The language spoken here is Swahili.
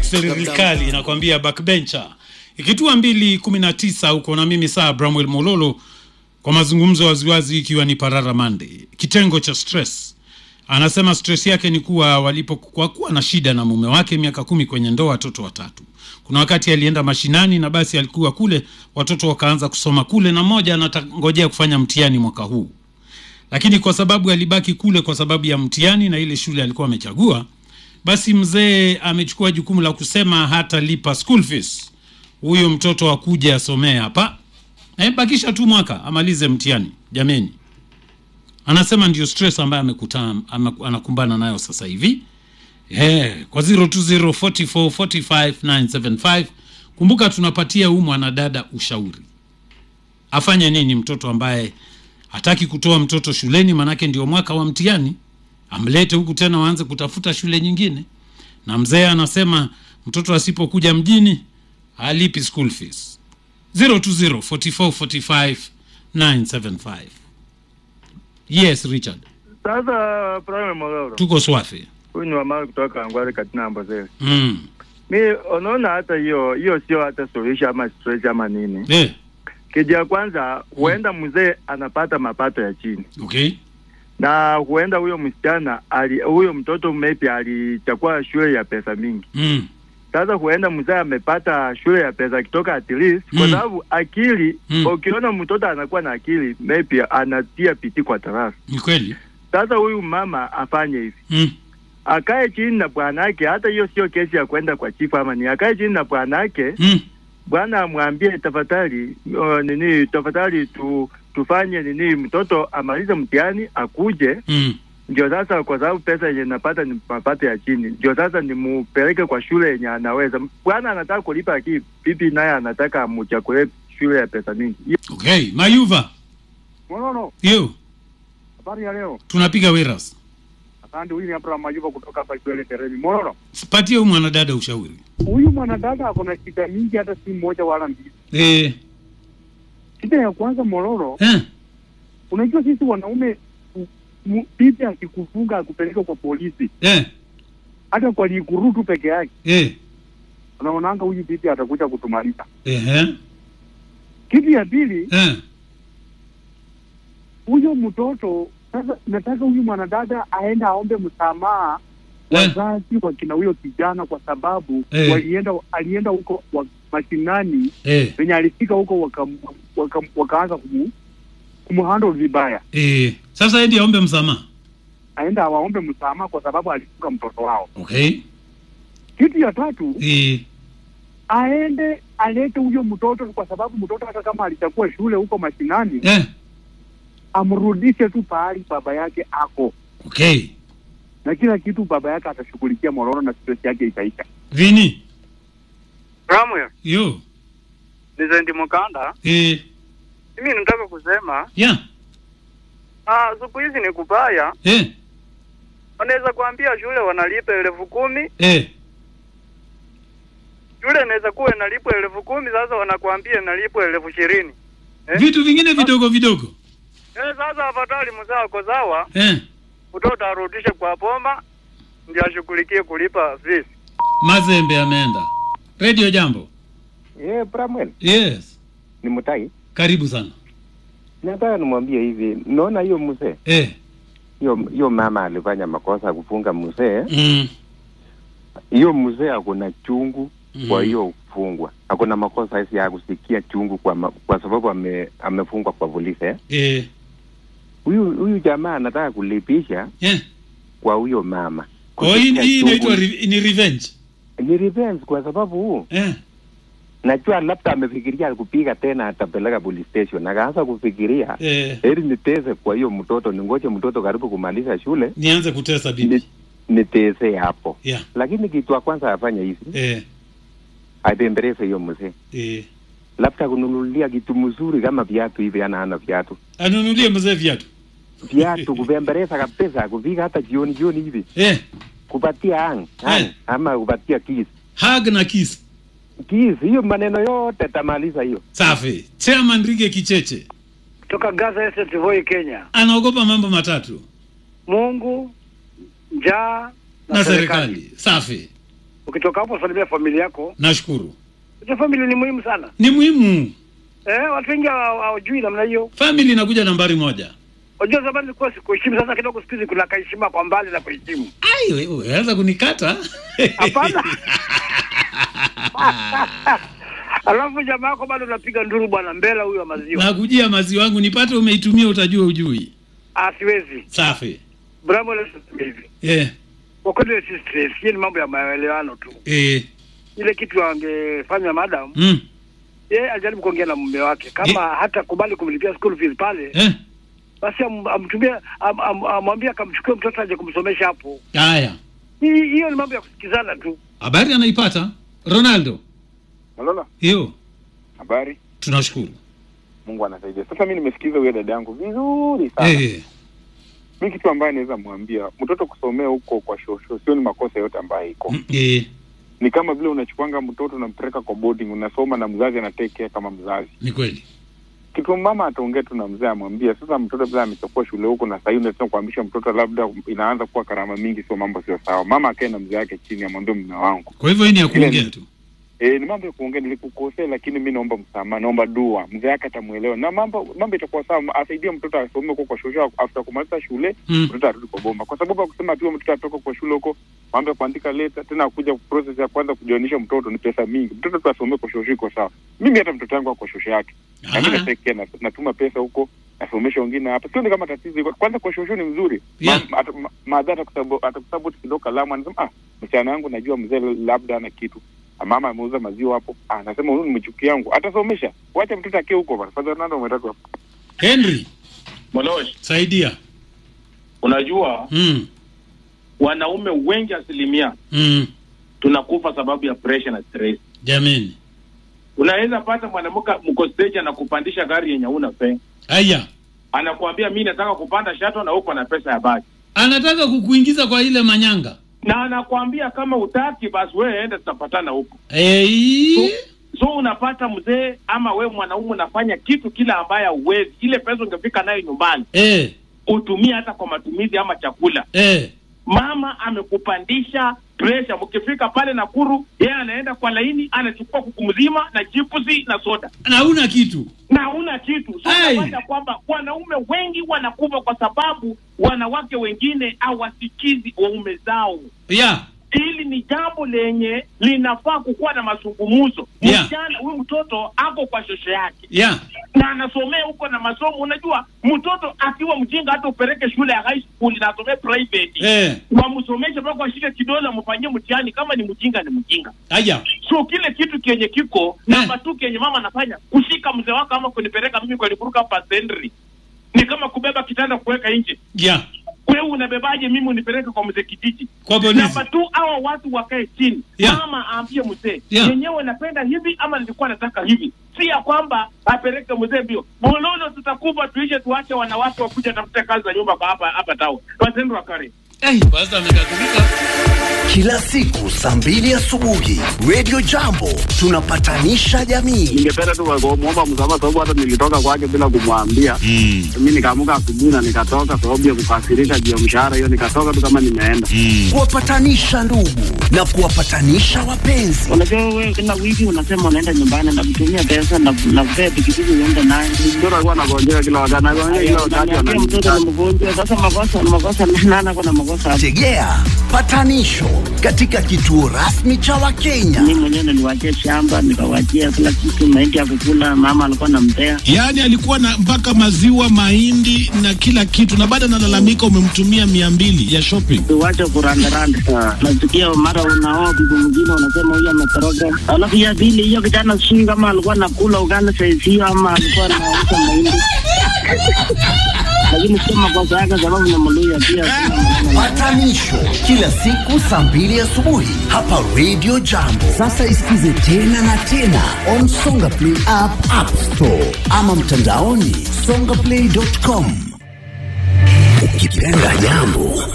serikali inakwambia backbencher ikitua mbili kumi na tisa huko na mimi saa bramwel mololo kwa mazungumzo waziwazi ikiwa ni parara monday kitengo cha stress anasema stress yake ni kuwa walipokuwa kuwa na shida na mume wake miaka kumi kwenye ndoa watoto watatu kuna wakati alienda mashinani na basi alikuwa kule watoto wakaanza kusoma kule na mmoja anatangojea kufanya mtihani mwaka huu lakini kwa sababu alibaki kule kwa sababu ya mtihani na ile shule alikuwa amechagua basi mzee amechukua jukumu la kusema hatalipa school fees huyo mtoto akuja asomee hapa e, bakisha tu mwaka amalize mtihani jameni anasema ndio stress ambayo amekutana ame, anakumbana nayo sasa hivi yeah, kwa 0204445975 kumbuka tunapatia huu mwanadada ushauri afanye nini mtoto ambaye hataki kutoa mtoto shuleni manake ndio mwaka wa mtihani amlete huku tena waanze kutafuta shule nyingine na mzee anasema mtoto asipokuja mjini halipi school fees 0204445975 yes richard Sasa Prime Mororo, tuko swafi huyu ni wamali kutoka Angwale katina Mbozele. mm. Mi unaona hata hiyo hiyo sio hata suluhisho ama stress ama nini. eh, Kitu ya kwanza huenda mzee anapata mapato ya chini okay na huenda huyo msichana ali, huyo mtoto maybe alichukua shule ya pesa mingi. mm. Sasa huenda mzee amepata shule ya pesa kutoka at least kwa Mm. sababu akili Mm. ukiona mtoto anakuwa na akili maybe anatia piti kwa darasa. ni kweli Sasa huyu mama afanye hivi mm. akae chini na bwanake. Hata hiyo sio kesi ya kwenda kwa chifu ama ni akae chini na bwanake, Mm. bwana amwambie tafadhali, uh, nini tafadhali tu tufanye nini, mtoto amalize mtihani akuje, Mm. ndio sasa, kwa sababu pesa yenye napata ni mapato ya chini, ndio sasa nimupeleke kwa shule yenye anaweza. Bwana anataka kulipa, lakini bibi naye anataka amuchakule shule ya pesa mingi. okay mayuva Monono, yo habari ya leo. tunapiga wiras Asante. Huyu ni Abraham Majuba kutoka hapa Kiwele Teremi. Monono, patie huyu mwanadada ushauri huyu mwanadada ako na shida mingi, hata si moja wala mbili. eh, Shida ya kwanza Mororo, eh, unajua sisi wanaume u- mu- bibi akikufunga akupeleka kwa polisi, eh, hata kwa likurutu peke yake, eh, unaonanga huyu bibi atakuja kutumaliza. eh, Kitu ya pili, eh, huyo mtoto sasa, nataka huyu mwanadada aende aombe msamaha Eh. wazazi wa kina huyo kijana, kwa sababu Eh. walienda alienda huko wa, mashinani eh, venye alifika huko wakam- wakam- wakaanza kumu kumhandle vibaya, eh. sasa endi aombe msamaha aenda awaombe msamaha kwa sababu alifuka mtoto wao. okay Kitu ya tatu, eh, aende alete huyo mtoto, kwa sababu mtoto hata kama alichagua shule huko mashinani, eh, amrudishe tu pahali baba yake ako okay na kila kitu, baba yake atashughulikia Mororo na stress yake itaisha. vini Samuel, yo ni Zendi Mukanda. eh, Mimi nataka kusema yeah, ah, siku hizi ni kubaya. eh, Wanaweza kuambia shule wanalipa elfu kumi eh, shule inaweza kuwa inalipwa elfu kumi sasa wanakuambia inalipwa elfu ishirini Eh? vitu vingine vidogo vidogo Eh, sasa afadhali mzee ako sawa, eh, mtoto arudishe kwa bomba ndio ashughulikie kulipa fees. mazembe ameenda redio jambo Yeah, Bramwell, yes ni Mutai. karibu sana Nataka nimwambie hivi, naona hiyo mzee, eh, hiyo hiyo mama alifanya makosa kufunga mzee. mm, Hiyo mzee akona chungu mm, kwa hiyo kufungwa, akona makosa hisi ya kusikia chungu kwa ma, kwa sababu ame, amefungwa kwa polisi. eh. eh, Huyu huyu jamaa anataka kulipisha eh. kwa huyo mama. Oh, hii Kusikia hii chungu inaitwa re- ni revenge ni revenge, kwa sababu huu eh, najua labda amefikiria kupiga tena, atapeleka police station, akaanza kufikiria eh, heri nitese kwa hiyo mtoto, ningoje mtoto karibu kumaliza shule nianze kutesa bibi ni, nitese hapo. yeah, Lakini kitu ya kwanza afanye hivi, eh, atembeleze hiyo mzee, eh. labda kununulia kitu mzuri kama viatu hivi, ana ana viatu anunulie mzee viatu viatu kubembeleza kabisa, kufika hata jioni jioni hivi, eh, kupatia ang, ang Eh. ama kupatia kiss hug na kiss kiss, hiyo maneno yote tamaliza hiyo. safi chairman rige kicheche kutoka Gaza Estate Voi, Kenya. anaogopa mambo matatu Mungu, njaa na serikali safi ukitoka hapo salimia familia yako. nashukuru Hiyo familia ni muhimu sana. ni muhimu Eh, watu wengi hawa- hawajui namna hiyo. famili inakuja nambari moja Unajua zamani ilikuwa sikuheshimu, sasa kidogo siku hizi kuna kaheshima kwa mbali na kuheshimu. ai we- unaweza kunikata Hapana. Alafu jamaa yako bado unapiga nduru bwana mbela huyo wa maziwa. nakujia maziwa wangu nipate umeitumia utajua ujui Ah, siwezi. safi Bravo leo hivi. eh, Kwa kweli si stress, hiyo ni mambo ya maelewano tu. eh, Ile kitu angefanya madam, mm, yeye ajaribu kuongea na mume wake kama hata kubali kumlipia school fees pale, eh, basi am- amtumie am- am- amwambie akamchukue mtoto aje kumsomesha hapo. haya Hii- Hiyo ni mambo ya kusikizana tu. habari anaipata ronaldo Malolo, hiyo habari? tunashukuru Mungu anasaidia. Sasa mi nimesikiza huyo dada yangu vizuri sana. eh, Mi kitu ambaye naweza mwambia mtoto kusomea huko kwa shosho sio ni makosa yote ambayo iko mm, eh, ni kama vile unachukwanga mtoto unampeleka kwa boarding, unasoma na mzazi anatekea kama mzazi. ni kweli Kitu mama ataongea tu na mzee amwambia, sasa mtoto bila amechukua shule huko na sahii unataka kuhamisha mtoto, labda inaanza kuwa karama mingi, sio mambo sio sawa. Mama akae na mzee wake chini, amwambie mume wangu kwa hivyo hii ni ya Ile kuongea ni- tu E, ni mambo ya kuongea, nilikukosea, lakini mi naomba msamaha, naomba dua, mzee wake atamuelewa na mambo mambo itakuwa sawa. Asaidie mtoto asome huko kwa shule, after kumaliza shule mm. mtoto arudi kwa bomba, kwa sababu ya kusema tu mtoto atoka kwa shule huko, mambo ya kuandika leta tena akuja process ya kwanza kujoinisha mtoto ni pesa mingi. Mtoto tu asomee kwa shosho iko sawa. Mimi hata mtoto wangu ako shosho yake na mimi Aha. natekea na, natuma pesa huko nasomesha wengine hapa, sioni kama tatizo iko. Kwanza kwa shosho ni mzuri Yeah. Ma- ata- ma- maadha atakusabu- atakusaboti kidogo kalamu, anasema ah, msichana wangu najua mzee labda ana kitu Ah, mama ameuza maziwa hapo, ah, anasema huyu ni mchuki yangu, atasomesha. Wacha mtoto akie huko bana. Father Ronaldo umetaka henry Molosh, saidia unajua mm. wanaume wengi asilimia Mm. tunakufa sababu ya pressure na stress. jameni Unaweza pata mwanamke mko stage anakupandisha gari yenye una fare, haya anakuambia mi nataka kupanda shato na uko na pesa ya baki, anataka kukuingiza kwa ile manyanga na anakuambia kama utaki basi wewe enda, tutapatana huko. hey. So unapata mzee ama we mwanaume unafanya kitu kile ambaye uwezi, ile pesa ungefika nayo nyumbani eh, utumie hata kwa matumizi ama chakula. eh. Mama amekupandisha presha, mkifika pale Nakuru, yeye anaenda kwa laini, anachukua kuku mzima na chipusi na soda na una kitu na huna kitu. So Ai. unapata kwamba wanaume wengi wanakufa kwa sababu wanawake wengine hawasikizi waume zao. yeah. Hili ni jambo lenye linafaa kukuwa na mazungumzo. Yeah. Msichana huyu mtoto ako kwa shosho yake Yeah. na anasomea huko na masomo. Unajua, mtoto akiwa mjinga, hata upeleke shule ya high school na asomee private Eh. wamsomeshe mpaka washike kidole, wamfanyie mtihani. Kama ni mjinga, ni mjinga. Haya. So kile kitu kenye kiko namba tu kenye mama anafanya kushika mzee wako ama kunipeleka mimi kwa nikuruka hapa sendri ni kama kubeba kitanda kuweka nje. Yeah. Wewe unabebaje mimi unipeleke kwa mzee kijiji? Kwa polisi. Namba tu hawa watu wakae chini, Yeah. mama aambie mzee Yeah. yenyewe napenda hivi ama nilikuwa nataka hivi, si ya kwamba apeleke mzee mbio bololo, tutakufa tuishe, tuache wanawake wakuja tafuta kazi za nyumba kwa hapa hapa tao watendo wakare Hey, basta amekasirika. Kila siku saa mbili asubuhi Radio Jambo tunapatanisha jamii. ningependa tu kumwomba msamaha sababu hata nilitoka kwake bila kumwambia Mm. mi nikaamuka asubuhi na nikatoka sababu ya kukasirika juu ya mshahara hiyo nikatoka tu kama nimeenda Mm. Kuwapatanisha ndugu na kuwapatanisha wapenzi. Unajua wewe kila wiki unasema unaenda nyumbani na kutumia pesa na na kupea pikipiki uende naye. mtoto alikuwa anagonjeka kila wakati anagonjeka kila wakati Unaniambia mtoto ananiita. ni mgonjwa. Sasa makosa makosa nana kuna makosa hapo. Tegea patanisho katika kituo rasmi cha Wakenya. Mimi mwenyewe niliwachia shamba nikawachia kila kitu, mahindi ya kukula, mama alikuwa anampea. Yaani alikuwa na mpaka maziwa, mahindi na kila kitu, na baada analalamika umemtumia mia mbili ya shopping. Tuwache kurandaranda. Nasikia mara unaoa bibi mwingine unasema huyu ametoroka. Alafu ya pili hiyo kijana sijui kama alikuwa anakula ugali saizi hiyo ama alikuwa anauza mahindi. Lakini sio makosa yake sababu ni Mluya pia. sina maneno naye. Patanisho kila siku saa mbili asubuhi hapa Radio Jambo. Sasa isikize tena na tena on Songa Play app, App Store ama mtandaoni songaplay.com. Ukipenda jambo